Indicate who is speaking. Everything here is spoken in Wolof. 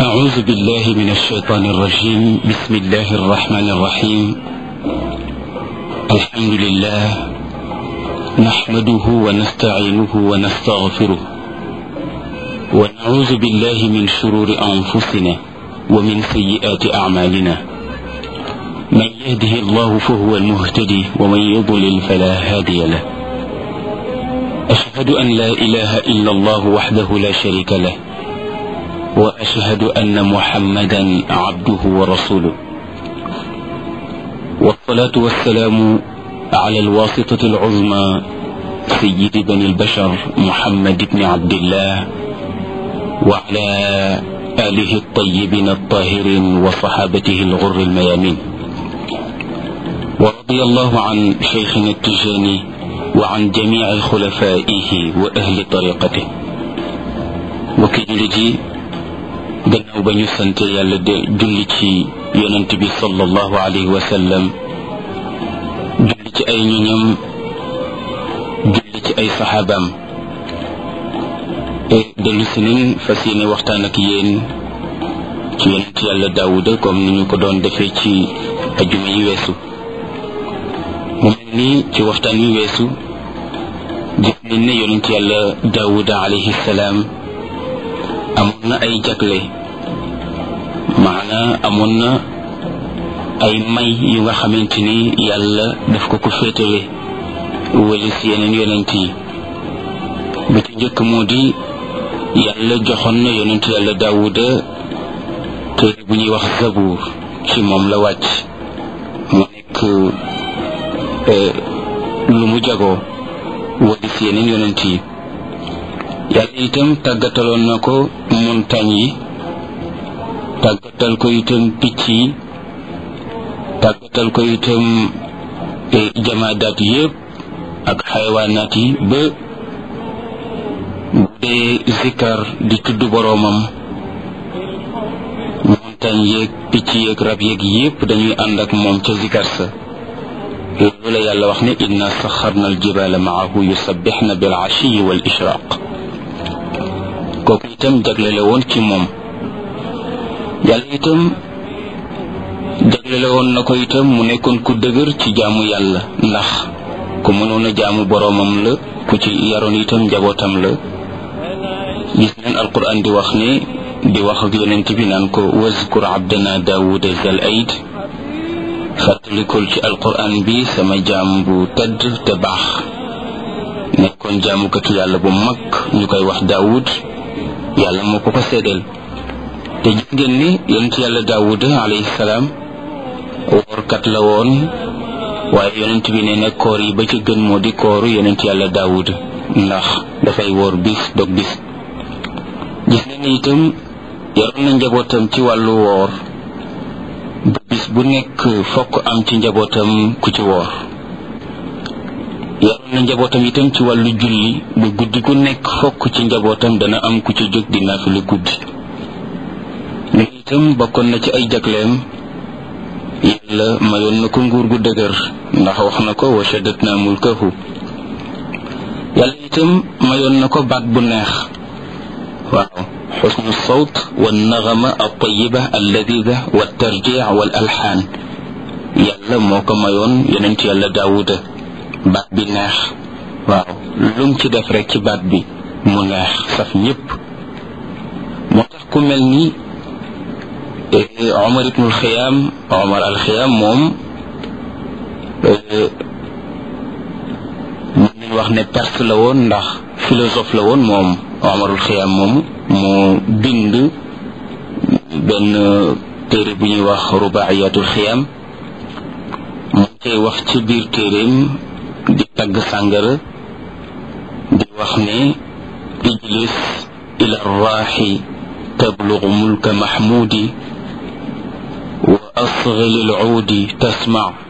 Speaker 1: أعوذ بالله من الشيطان الرجيم بسم الله الرحمن الرحيم الحمد لله نحمده ونستعينه ونستغفره ونعوذ بالله من شرور أنفسنا ومن سيئات أعمالنا من يهده الله فهو المهتدي ومن يضلل فلا هادي له أشهد أن لا إله إلا الله وحده لا شريك له وأشهد أن محمدا عبده ورسوله والصلاة والسلام على الواسطة العظمى سيد بني البشر محمد بن عبد الله وعلى آله الطيبين الطاهرين وصحابته الغر الميامين ورضي الله عن شيخنا التجاني وعن جميع خلفائه وأهل طريقته وكي gannaaw ba ñu sant yàlla de julli ci yonent bi sallallahu alayhi wa sallam julli ci ay ñoñam julli ci ay saxaabaam dellu si nañ fas yéene waxtaan ak yéen ci yonent yàlla daawuda comme ni ñu ko doon defee ci ajuma yi weesu mu mel ni ci waxtaan wi weesu gis nañ ne yonent yàlla daawuda alayhi salaam amoon na ay jagle maanaa amoon na ay may yu nga xamante ni yàlla daf ko ko féetale wala si yeneen yonent yi bi ci njëkk moo di yàlla joxoon na yonent yàlla daawuda téere bu ñuy wax zabuur ci moom la wàcc mu nekk lu mu jagoo wala si yeneen yonent yi yàlla itam tàggataloon na ko montagne yi tàggatal ko itam picc yi tàggatal ko itam jamaadaat yépp ak xayawaanaat yi ba bu dee zikkar di tudd boroomam montagne yeeg picc yeeg rab yeeg yépp dañuy ànd ak moom ca zikkar sa loolu la yàlla wax ne inna saxarna aljibaala maahu yusabbixna bil ashiyi wal ishraq kooku itam jaglele woon ci moom yàlla itam jaglele woon na ko itam mu nekkoon ku dëgër ci jaamu yàlla ndax ku mënoon a jaamu boroomam la ku ci yaroon itam njabootam la gis neen alquran di wax ne di wax ak yonent bi naan ko wazkur abdana daawuda zal aid fàttalikul ci alquran bi sama jaam bu tedd te baax nekkoon jaamukatu yàlla bu mag ñu koy wax daawud yàlla moo ko ko seedeel te gis ngeen ni yonent yàlla daawuda alayhi salaam woorkat la woon waaye yonent bi nee na koor yi ba ca gën moo di kooru yonent yàlla daawuda ndax dafay woor bis dog bis gis ngeen ni itam yaroon na njabootam ci wàllu woor bu bis bu nekk fokk am ci njabootam ku ci woor yaroon na njabootam itam ci wàllu julli bu guddi gu nekk fokk ci njabootam dana am ku ci jóg di naafila guddi li itam bokkoon na ci ay jagleem yàlla mayoon na ko nguur gu dëgër ndax wax na ko wa shaddatna mulkahu yàlla itam mayoon na ko baat bu neex waaw xusnu sawt wa naxama altayiba alladida wa tarjic wal alxaan yàlla moo ko mayoon yonent yàlla daawuda baat bi neex waaw lum ci def rek ci baat bi mu neex saf ñépp moo tax ku mel ni Omar ibnul Xiyaam Omar al Xiyaam moom mën nañ wax ne perse la woon ndax philosophe la woon moom Omarul Xiyaam moom moo bind benn téere bu ñuy wax rubaayatul Xiyaam mu cay wax ci biir téeréem di tagg sàngara di wax ne ijlis ila raaxi tablug mulka mahmudi wa asghi lil uudi tasma